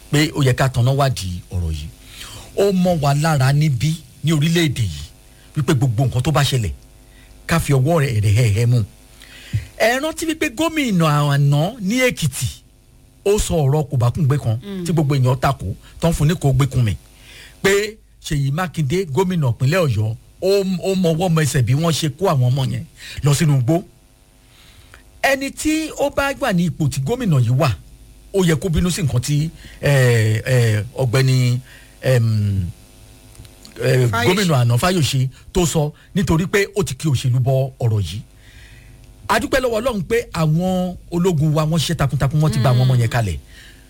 pé ó yẹ ká tanná wádìí ọ̀rọ̀ yìí ó mọ́ wa lára níbí ní orílẹ̀-èdè yìí wípé gbogbo nǹkan tó bá ṣẹlẹ̀ ká fi ọwọ́ rẹ̀ rẹ̀ hẹ̀ hẹ̀ mú ẹ rántí wípé gómìnà àná ní èkìtì ó sọ ọ̀rọ̀ kòbákùngbé kan tí gbogbo èèyàn takò tó ń fún ní kò gbékun mi pé ṣèyí mákindé gómìnà ìpínlẹ̀ ọ̀yọ́ ó mọwọ́ mọ ẹsẹ̀ bí wọ́n ṣe kó àwọn ọmọ yẹn lọ sínú igbó ẹni tí ó bá gbà ní ipò tí gómìnà yìí wà ó yẹ kó bínú sí nǹkan tí ọ̀gbẹ́ni gómìnà àná fáyọ̀ṣe tó sọ nítorí pé ó ti kí òṣèlú bọ ọ̀rọ̀ yìí adúpẹ́ lọ́wọ́ ọlọ́run pé àwọn ológun wa wọ́n ṣiṣẹ́ takuntakun wọ́n ti bá àwọn ọmọ yẹn kalẹ̀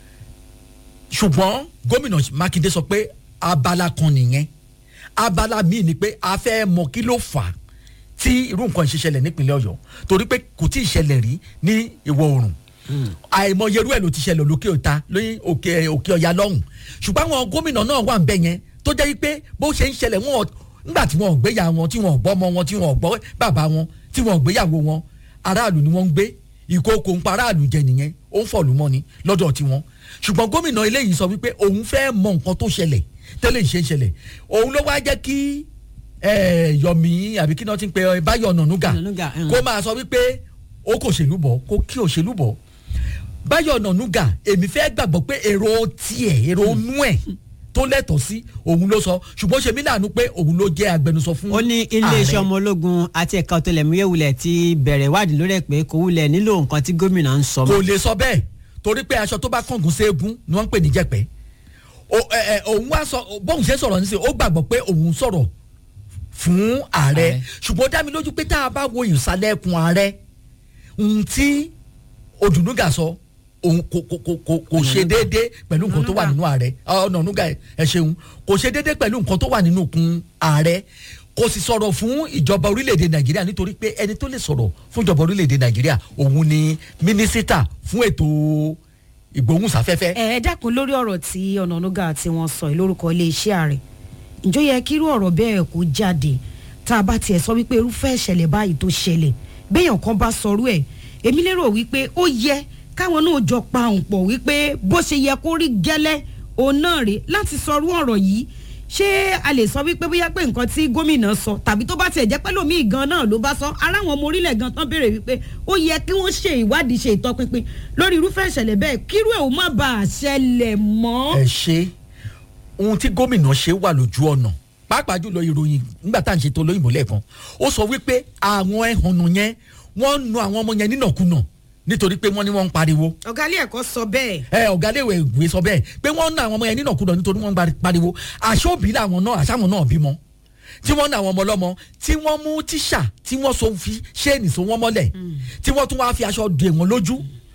ṣùgbọ́n gómìnà mákindé sọ pé abala kan nìyẹn abala míì ni pé a fẹ́ mọ kí ló fà á tí irú nǹkan ìṣẹ̀lẹ̀ nípínlẹ̀ ọ̀yọ́ torí pé kò tí ì ṣẹlẹ̀ rí ní ìwọ̀ oòrùn àìmọyerú ẹ̀ ló ti ṣẹlẹ̀ lókè ọ̀tá lóyún òkè òkè ọ̀yà lọ́hùn ṣùgbọ́n àwọn gómìnà náà wà ń bẹ̀ yẹn tó jẹ́ pé bó ṣe ń ṣẹlẹ̀ wọn nígbà tí wọn ò gbéyà wọn tí wọn ò gbọ́ ọmọ wọn tí wọn ò gbọ́ bàbá wọn tí wọn ò gbéyàwó wọn aráàlú ni wọ́n ń gbé ìkókò ń pa aráàlú jẹ nìyẹn ó ń fọ̀lú mọ́ni lọ́dọ̀ tiwọn ṣùgbọ́n gómìnà eléyìí sọ wípé òun fẹ́ mọ nǹkan tó ṣẹlẹ̀ tẹ́lẹ̀ ìṣe ń ṣẹlẹ̀ òun ló wá jẹ́ kí yọ̀mí àbí kí náà ti ń pe báyọ̀ nànúgà kó máa sọ wípé ó kò ṣèlú bọ̀ kó kí òṣèlú bọ̀ báyọ̀ nànúgà èmi fẹ́ gbàgbọ́ pé èrò tiẹ̀ èrò nú ẹ̀ tó lẹ́tọ̀ọ́ sí òun ló sọ ṣùgbọ́n ṣe mí láàánú pé òun ló jẹ́ agbẹnusọ fún ó ní iléeṣẹ́ ọmọ ológun àti ẹ̀ka ọ̀tẹlẹ̀múyẹ́ wulẹ̀ ti bẹ̀rẹ̀ ìwádìí lórí ẹ̀ pé kò wulẹ̀ nílò nǹkan tí gómìnà ń sọ. kò lè sọ bẹ́ẹ̀ torí pé aṣọ tó bá kángun ségun ni wọ́n ń pè ní jẹ̀pẹ́ òun wá sọ bóun ṣe sọ̀rọ̀ nísìnyí ó gbàgbọ́ pé òun sọ̀rọ̀ fún ààrẹ ṣùgbọ́n ó dá mi lójú pé tá a bá wo ìsàlẹ̀ ẹkùn ààrẹ ohun tí odùnúgà sọ òun kò kò kò kò kò ṣe déédéé pẹ̀lú nǹkan tó wà nínú ààrẹ ọ̀nànúgà ẹ ṣeun kò ṣe déédéé pẹ̀lú nǹkan tó wà nínú kun ààrẹ kò sì sọ̀rọ̀ fún ìjọba orílẹ̀-èdè nàìjíríà nítorí pé ẹni tó lè sọ̀rọ̀ fún ìjọba orílẹ̀-èdè nàìjíríà òun ni mínísítà fún ètò ìgbóhùnsáfẹ́fẹ́. ẹ ẹ dákun lórí ọ̀rọ̀ tí ọ̀nànúgà tí wọ́n sọ lórúkọ iléeṣẹ́ ààrẹ ǹjọ́ yẹ kírú ọ̀rọ̀ bẹ́ẹ̀ kó jáde tá a bá tiẹ̀ sọ wípé irúfẹ́ ìṣẹ̀lẹ̀ báyìí tó ṣẹlẹ̀ béèyàn kan bá sọrú ẹ̀ èmi lérò wípé ó yẹ káwọn náà jọ pa òun pọ̀ wípé bó ṣe yẹ kó rí gẹ́lẹ́ òun náà rè láti sọrú ọ̀rọ̀ yìí ṣé a lè sọ wípé bóyá pé nǹkan tí gómìnà sọ tàbí tó bá tiẹ̀ jẹ́ pé lómi gan náà ló bá sọ ara àwọn ọmọ orílẹ̀ gan tán béèrè wípé ó yẹ kí wọ́n ṣe ìwádìí ṣe ìtọpinpin lórí irúfẹ́ ìṣẹ̀lẹ̀ bẹ́ẹ̀ kírú ẹ̀ ò má bàa ṣẹlẹ̀ mọ́. ẹ ṣe ohun tí gómìnà ṣe wà lójú ọ̀nà pàápàá jùlọ ìròyìn nígbà tá à ń ṣètò olóyìnbó lẹ́ẹ̀kan ó sọ wípé àwọn ẹ̀hónú yẹn wọ́n ń nu àwọn ọmọ yẹn nínàkúnà nítorí pé wọ́n ní wọ́n ń pariwo. ọ̀gá ilé ẹ̀kọ́ sọ bẹ́ẹ̀. ẹ ọ̀gá ilé ìwé sọ bẹ́ẹ̀ pé wọ́n ń ná àwọn ọmọ yẹn nínàkúnà nítorí wọ́n ń pariwo àṣọ́bí làwọn náà àṣàwọn náà bímọ tí wọ́n ń ná àwọn ọmọ ọlọ́mọ tí wọ́n mú tíṣà tí wọ́n so fi ṣéènì so wọ́n mọ́lẹ̀ tí wọ́n tún wá fi aṣọ dè wọ́n lójú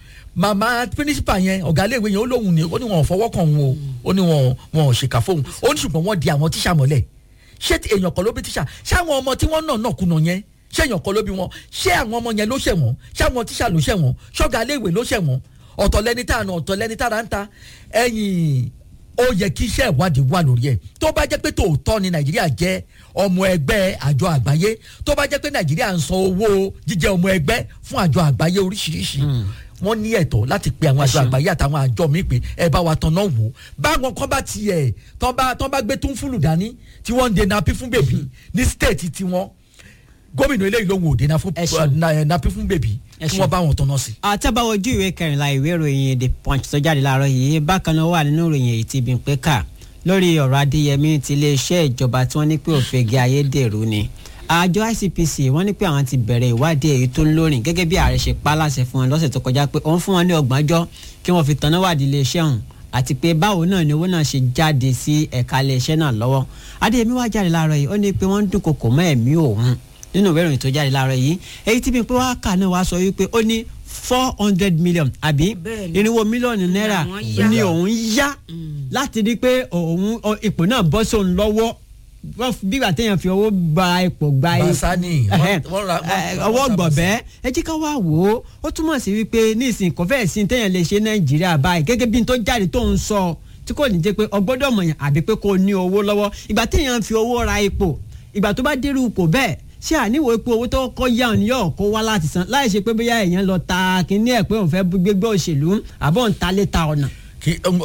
màmá pínísípà yẹn ọ̀gá ilé ìwé yẹn ó lóhùn ní ó ní wọn ò fọwọ́ kàn wọn o ó ní wọn wọn ò ṣèkà fóun ó ní ṣùgbọ́n wọ́n di àwọn tíṣà mọ́lẹ̀ ṣé èèyàn kan ló bí tíṣà ṣé àwọn ọmọ tí wọ́n náà náà kùnà yẹn ṣé èèyàn kan ló bí wọn ṣé àwọn ọmọ yẹn ló ṣẹ̀ wọ́n ṣé àwọn tíṣà ló ṣẹ̀ wọ́n ṣọ́gà iléèwé ló ṣẹ̀ wọ́n ọ̀tọ̀ lẹni tá àná ọ̀tọ̀ lẹni tá à ń ta ẹ̀yìn ó yẹ kí iṣẹ́ ìwádìí wà lórí ẹ̀ tó bá jẹ́ pé tòótọ́ ni nàìjíríà jẹ́ ọmọ ẹgbẹ́ àjọ àgbáyé tó bá jẹ́ pé nàìjíríà ń san owó jíjẹ́ ọmọ ẹgbẹ́ fún àjọ àgbáyé oríṣiríṣi wọ́n ní ẹ̀tọ́ láti pe àwọn àjọ àgbáyé àtàwọn àjọ míì pé ẹ bá wa tanná wò báwọn kan bá tiẹ̀ tán bá tán bá gbé tún fúlù dání tí wọ́n ń de napi fún bèbí ní stéètì tiwọn gómìnà eléyìí ló ń wò dé napi fún bèbí kí wọ́n bá wọn tanná sí. àtẹ́báwọ̀ ojú ìwé kẹrìnlá ìwé ìròyìn the punch tó jáde láàárọ̀ yìí bákan náà wà nínú ìròyìn èyí tí ibi ń pẹ́ kà lórí ọ̀rọ̀ adéyẹmí ti iléeṣẹ́ ìjọba tí wọ́n ní pé òfegè ayédèrú ni àjọ ICPC wọ́n ní pé àwọn ti bẹ̀rẹ̀ ìwádìí èyí tó ń lórin gẹ́gẹ́ bí ààrẹ ṣe pa láṣẹ fún wọn lọ́sẹ̀ tó kọjá pé òun fún wọn ní ọgbọ̀njọ́ kí wọ́n fi tanná wádìí iléeṣẹ́ ọ̀hún àti pé báwo náà ni owó náà ṣe jáde sí ẹ̀ka iléeṣẹ́ náà lọ́wọ́ adéyẹmí wá jáde láàárọ̀ yìí ó ní pé wọ́n ń dúnkokò mọ́ ẹ̀mí òun nínú ìwé ìròyìn tó jáde láàárọ̀ yìí èyí tí mi pé wá kà náà wá sọ wípé ó ní four hundred million àbí irinwó mílíọ̀nù náírà ni òun yá láti rí pé òun ipò náà bọ́ sóun lọ́wọ́ bí ìgbà téèyàn fi owó gba ipò gba basani ọwọ́ gbọ̀bẹ́ ẹ jẹ́ ká wá wò ó ó túmọ̀ sí wípé ní ìsìn kò fẹ́ẹ̀ sí téèyàn lè ṣe nàìjíríà báyìí gẹ́gẹ́ bí n tó jáde tó ń sọ tí kò ní jẹ́ pé ọgbọ́dọ̀ mọ̀yàn àbí pé kò ní owó lọ́wọ́ ìgbà téèyàn fi owó ra ipò ìgbà tó bá dérú ipò bẹ́ẹ̀ ṣé àníwò epo owó tó kọ́ yá òní yóò kó wá láti san láì ṣe pé bóyá èèyàn lọ ta kínní ẹ̀ pé òun fẹ́ gbégbé òṣèlú àbọ̀ ń ta lé ta ọ̀nà.